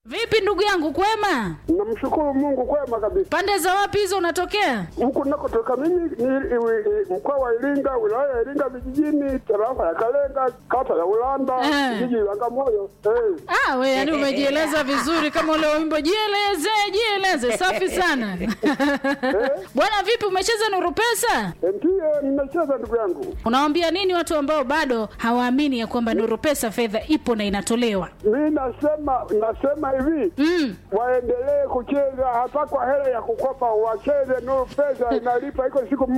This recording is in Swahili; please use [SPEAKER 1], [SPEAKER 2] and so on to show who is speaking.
[SPEAKER 1] Vipi ndugu yangu, kwema?
[SPEAKER 2] Namshukuru Mungu kwema kabisa.
[SPEAKER 1] Pande za wapi hizo unatokea?
[SPEAKER 2] Huku nakotoka mimi ni i- i- mkoa wa Iringa, wilaya ya Iringa vijijini, tarafa ya Kalenga, kata ya Ulanda,
[SPEAKER 1] Eh.
[SPEAKER 2] jiji la Bagamoyo. Eh.
[SPEAKER 1] Ah, we yani umejieleza vizuri kama ule wimbo jieleze, jieleze. Safi sana. Bwana vipi umecheza Nuru Pesa?
[SPEAKER 2] Ndiyo nimecheza ndugu yangu.
[SPEAKER 1] Unawaambia nini watu ambao bado hawaamini ya kwamba Nuru Pesa fedha ipo na inatolewa?
[SPEAKER 2] Mi nasema nasema hivi
[SPEAKER 1] Mm.
[SPEAKER 2] waendelee kucheza hata kwa hela ya kukopa, wacheze Nuru Pesa inalipa, iko siku